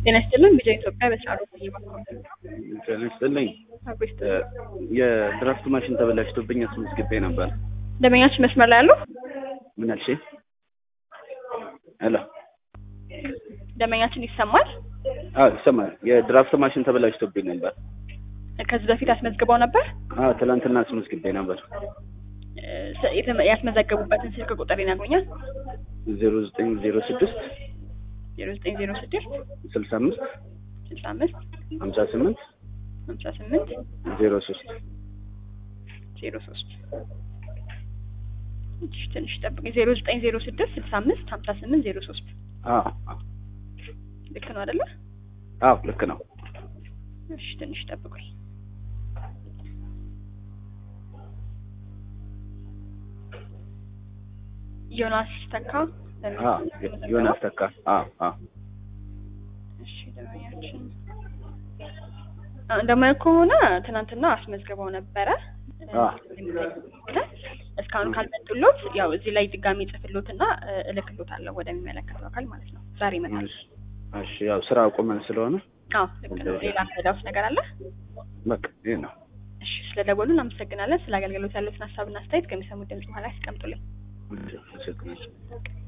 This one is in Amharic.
ጤና ይስጥልን ቢጃ ኢትዮጵያ በስራ ጤና ይስጥልኝ። የድራፍት ማሽን ተበላሽቶብኝ አስመዝግቤ ነበር። ደንበኛችን መስመር ላይ ያሉ ምን አልሽ? ሄሎ ደንበኛችን ይሰማል። አዎ ይሰማል። የድራፍት ማሽን ተበላሽቶብኝ ነበር። ከዚህ በፊት አስመዝግበው ነበር። አዎ ትናንትና አስመዝግቤ ነበር። እ የተ- ያስመዘገቡበትን ስልክ ቁጥር ይነግሩኛል? ዜሮ ዘጠኝ ዜሮ ስድስት ዜሮ ዘጠኝ ዜሮ ስድስት ስልሳ አምስት ስልሳ አምስት ሀምሳ ስምንት ሀምሳ ስምንት ዜሮ ሶስት ዜሮ ሶስት እሺ፣ ትንሽ ጠብቅ። ዜሮ ዘጠኝ ዜሮ ስድስት ስልሳ አምስት ሀምሳ ስምንት ዜሮ ሶስት አዎ አዎ ልክ ነው አይደለ? አዎ ልክ ነው። እሺ፣ ትንሽ ጠብቁኝ። ዮናስ ተካ አዎ ዮናስ ተካ። አዎ አዎ እሺ ደንበኛችን አ- እንደማየው ከሆነ ትናንትና አስመዝግበው ነበረ። አ። እስካሁን ካልመጡሎት ያው እዚህ ላይ ድጋሚ ጽፍሎትና እልክሎታለሁ ወደሚመለከተው አካል ማለት ነው። ዛሬ ይመጣል። እሺ እሺ ያው ስራ አቁመን ስለሆነ አዎ ልክ ነው። ሌላ ምዳውስ ነገር አለ? በቃ ይሄ ነው። እሺ ስለደወሉ እናመሰግናለን። ስለ አገልግሎት ያሉትን ሀሳብና አስተያየት ከሚሰሙት ድምጽ በኋላ ያስቀምጡልኝ። አመሰግናለሁ።